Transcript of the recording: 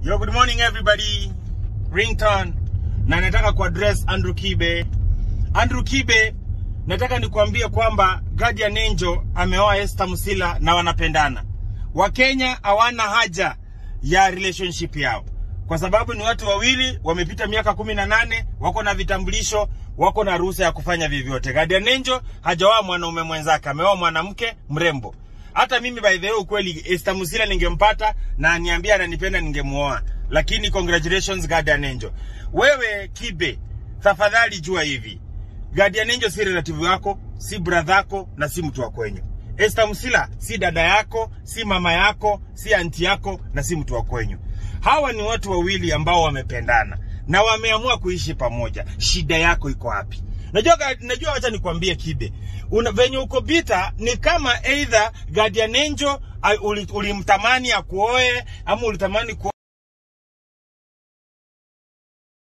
Yo, good morning everybody. Ringtone. Na nataka kuaddress Andrew Kibe. Andrew Kibe, nataka nikuambie kwamba Guardian Angel ameoa Esther Musila na wanapendana. Wakenya hawana haja ya relationship yao kwa sababu ni watu wawili wamepita miaka kumi na nane wako na vitambulisho wako na ruhusa ya kufanya vyovyote. Guardian Angel hajaoa mwanaume mwenzake, ameoa mwanamke mrembo. Hata mimi by the way, ukweli Esther Musila ningempata na aniambia ananipenda ningemuoa, lakini congratulations Guardian Angel. Wewe Kibe, tafadhali jua hivi, Guardian Angel si relative yako, si brother yako na si mtu wa kwenyu. Esther Musila si dada yako, si mama yako, si anti yako na si mtu wa kwenyu. Hawa ni watu wawili ambao wamependana na wameamua kuishi pamoja. Shida yako iko wapi? Najua, najua, wacha nikwambie Kibe, una venye uko bita ni kama either Guardian Angel ulimtamani uli akuoe ama ulitamani kuoe